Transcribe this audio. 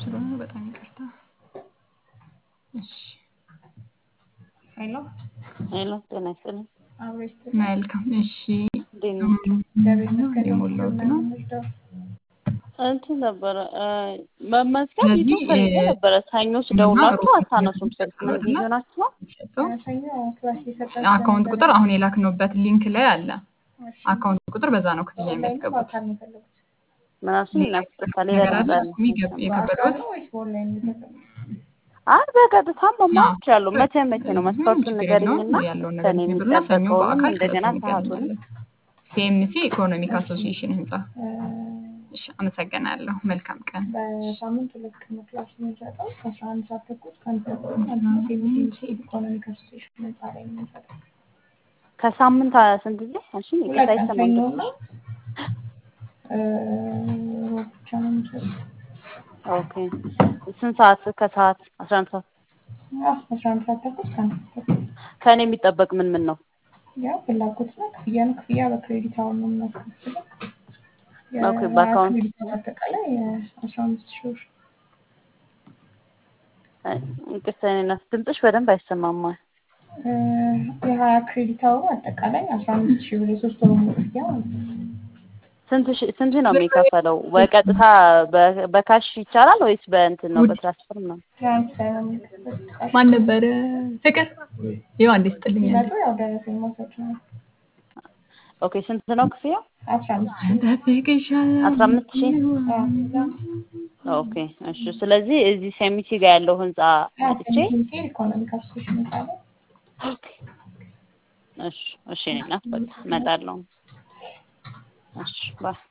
ስለሆነ በጣም ይቅርታ። እሺ ሄሎ ሄሎ ጤና ይስጥልኝ። አብሮ ይስጥልኝ። መልካም። እሺ እንዴት ነው? እግዚአብሔር ይመስገን። የሞላሁት ነው። የምንወስደው እንትን ነበረ እ፣ መመዝገብ ስለዚህ ዩቱብ ፈልጌ እ፣ ነበረ። ሰኞች እና ደውላችሁ ሮብ አታነሱም ስልክ። ምን እና ቢዚ ናችሁ? የሚሰጠው ሰኞ ክላስ እየሰጣችሁ አካውንት ነበር። ቁጥር አሁን የላክነውበት ሊንክ ላይ አለ። እሺ አካውንት ቁጥር በዛ ነው ክፍያ ኦንላይን ነው የሚያስገቡት። በአካል ነው የፈለጉት? ምን አልሽኝ? እናስጠፋ ሌላ ነገር አለ ድምፅ አለ። እሱ የገብ- በአካል የከበደዎት ነው ወይስ በኦንላይን ነው የፈለጉት? አይ በቀጥታ መማር አዎ፣ እችላለሁ። መቼ መቼ ነው ምንም መስፈርቱን ችግር ንገሪኝና የለውም። ያለውን ነገር ከኔ ንገሩና ሰኞ የሚጠበቀውንም በአካል እንደገና ስለሱ ሰዓቱንም እንገናኛለን። ሲኤምሲ ኢኮኖሚክ እሺ አሶሲዬሽን ህንጻ። እ፣ እሺ፣ አመሰግናለሁ። መልካም ቀን። በሳምንት ሁለት ቀን ነው ክላስ የምንሰጠው ከአስራ አንድ ሰዓት ተኩል እስከ አንድ ተኩል ማለት ነው። ሴሚሲ ኢኮኖሚክ አሶሲዬሽን ህንጻ ላይ ነው የምንሰጠው። ከሳምንት አ- ስንት ጊዜ አልሽኝ? ሁለት ይቅርታ ቀን አይሰማም ሰኞ ድምፅሽ። እና እ፣ ሮብ ብቻ ነው የምንሰጠው። ኦኬ ስንት ሰዓት? ከሰዓት አስራ አንድ ሰዓት አዎ አስራ አንድ ሰዓት ተኩል እስከ አንድ ሰዓት ተኩል ከእኔ የሚጠበቅ ምን ምን ነው? ያው ፍላጎት ነው። ክፍያ ነው። ክፍያ በክሬዲት አሁን ነው የምናስከፍለው። ኦኬ የሀያ በአካውንት ክሬዲት አወር አጠቃላይ አስራ አምስት ሺህ ብር። እ፣ ይቅርታ የእኔ እናት ድምፅሽ በደንብ አይሰማም። እ፣ የሀያ ክሬዲት አወሩ አጠቃላይ አስራ አምስት ሺህ ብር የሶስት ወር ሙሉ ክፍያ ማለት ነው። ስንት ሺ- ስንት ነው የሚከፈለው? በቀጥታ በ- በካሽ ይቻላል ወይስ በእንትን ነው ውድ በትራንስፈር ነው? ትራንስፈር ነው የሚከፈለው። ማን ነበረ? ፍቅር ይኸው አንዴ ስጥልኝ አንዴ ሲመጡ ያው ደረሰኝ መውሰድ ነው። ኦኬ ስንት ነው ክፍያው? አስራ አምስት ሺህ ብር። ጠብቅሻለሁ አስራ አምስት ሺህ አዎ ኦኬ እሺ። ስለዚህ እዚህ ሴሚቲ ጋር ያለው ህንጻ አዎ መጥቼ ሴሚቴር ኢኮኖሚክ አሶሲዬሽን ህንጻ ላይ ኦኬ እሺ እሺ እኔ እናት በቃ እመጣለሁ። እሺ ባይ